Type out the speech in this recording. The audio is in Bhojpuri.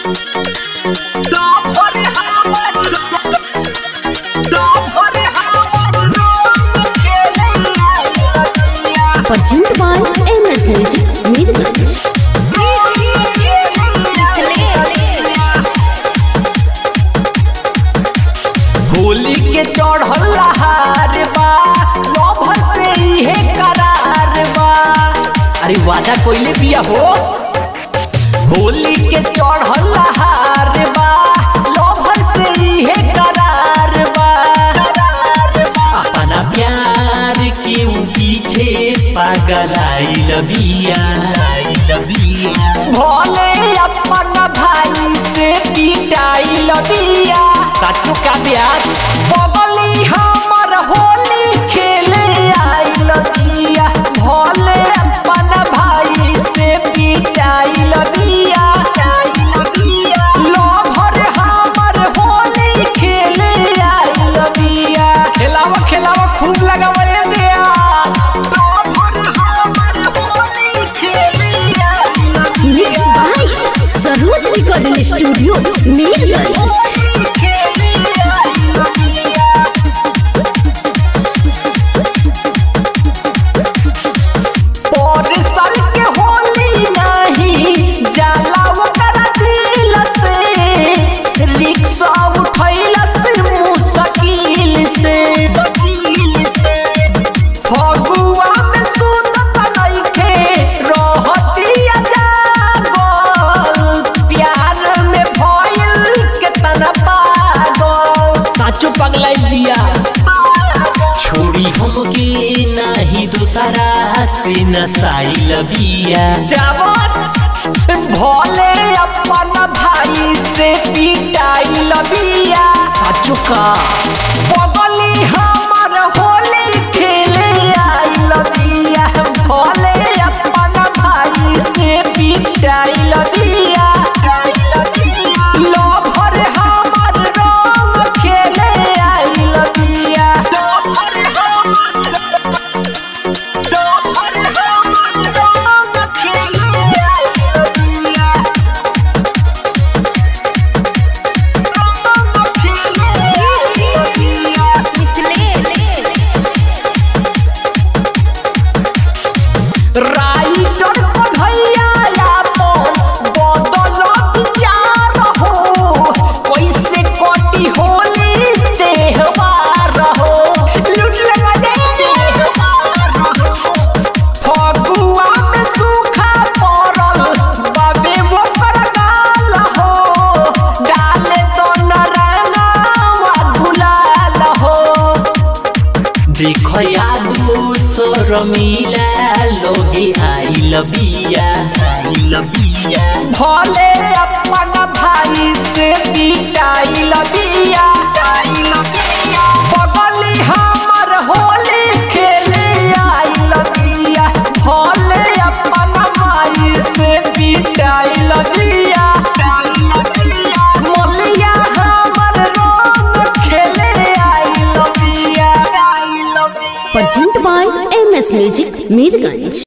Presented by MS Music, Mirganj. Holi के चढ़ल लहार बा लभर से इहे करार बा अरे वादा कोइले पिया हो होली के चढ़ल लहार बा लभर से इहे करार बा अपना प्यार के पीछे पागल आई लबिया भोले अपन भाई से पिटाई लबिया साचो का ब्यास बगली हमर होली खेले आई लबिया भोले अपन भाई से पिटाई लबिया लोभर हमर होली खेले आई लबिया खेलावा खेलावा खूब लगावा रे दिया लोभर हमर होली खेले आई लबिया Mixed by Saroj Recording Studio, Mirganj. साल के होली नहीं जाला ओकरा दिल से रिक्शा उठैल से मुश्किल से फगुआ में सुनत नइखे रहतिया जागल प्यार में भइल केतना पागल साचो पगलाई दिया छोड़ी हमके नाही दूसरा से नसाई लबिया चावत भोले अपन भाई से पिटाई लबिया साचो का बगली हमर होली खेले आई लबिया भोले अपन भाई से पिटाई लबिया लोभर हमर रंग खेले आई लबिया लोभर लोभर हमर रंग खेले आई लबिया रंग खेले आई लबिया राइटर कन्हैया यापन बदल विचार हो कैसे कटी होली त्योहार हो लूट ले मजे त्योहार हो फगुआ में सूखा पड़ल बाबे मोकर गाल हो डाले तो नराना गुलाल हो देखो यादू शर्मिला लोगे आई लबिया आई लबिया भोले अपन भाई से पिटाई लबिया आई लबिया बगली हमर होली खेले आई लबिया भोले अपन भाई से पिटाई लबिया आई लबिया मोलिया हमर रंग खेले आई लबिया आई लबिया Presented by MS Music, Mirganj.